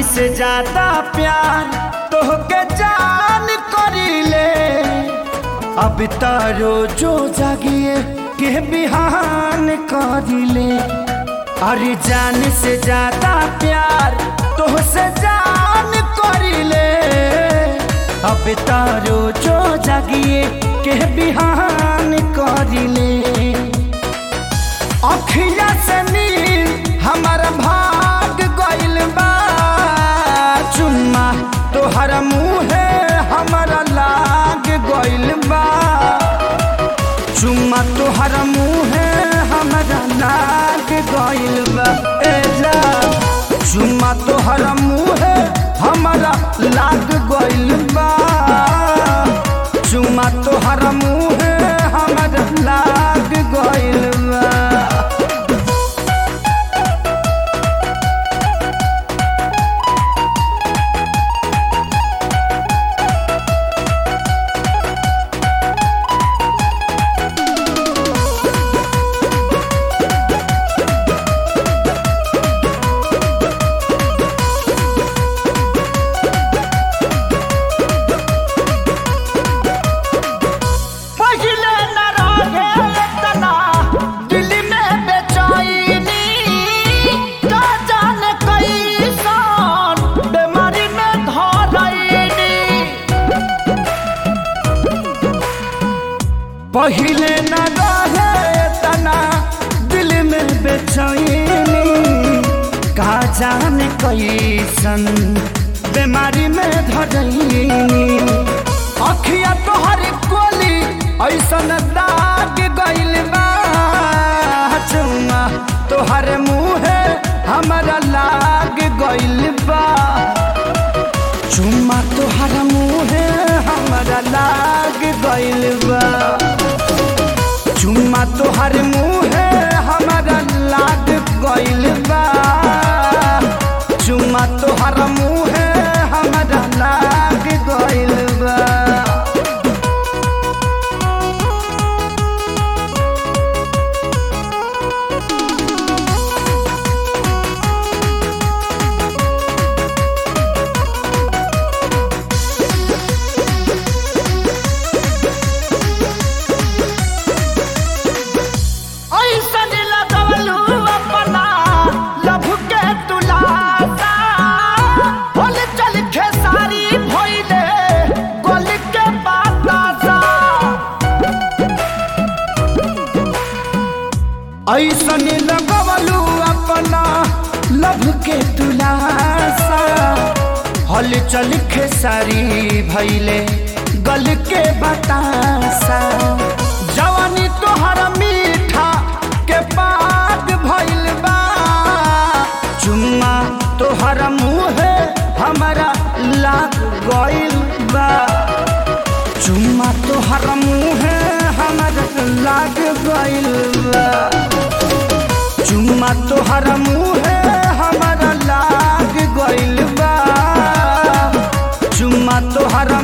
से ज्यादा प्यार तोहके जान करीले अब तारो जो जागिए के बिहान करीले अरे जान से ज्यादा प्यार तोहसे जान करीले अब तारो जो जागिए के बिहान करीले अखिया से नील हमर भाग गइल बा चुम्मा तोहर मुहे हमरा लाग गइल बा चुम्मा तोहर मुहे हमरा लाग गइल बा ए जा चुम्मा तोहर मुहे हमरा लाग गइल बा चुम्मा तोहर मुहे हमरा लाग गइल बा पहिले न रहे इतना दिल में बेचैनी का जाने कैसन बीमारी में धरैनी पहिले न रहे इतना दिल में बेचैनी का जाने कैसन बीमारी में धरैनी अखिया तोहर कोली ऐसन दाग गइल बा चुम्मा तोहर मुहे हमरा लाग गइल बा चुम्मा तोहर मुहे हमरा लाग गइल बा चुम्मा तोहर मुहे हमरा लाग गइल बा चुम्मा तोहर मुहे हमरा लाग गइल बा ऐसन लगवलू अपना लभ के तुलासा होल चल खेसारी भइले गोल के बातासा ऐसन लगवलू अपना लभ के तुलासा हल चल खेसारी भइले गल के बतासा जवानी तोहर मीठा के पाग भइल बा चुम्मा तोहर मुहे हमरा लाग गइल बा चुम्मा तोहर मुहे हमरा लाग गइल बा चुम्मा तोहर मुहे हमरा लाग गइल बा चुम्मा तोहर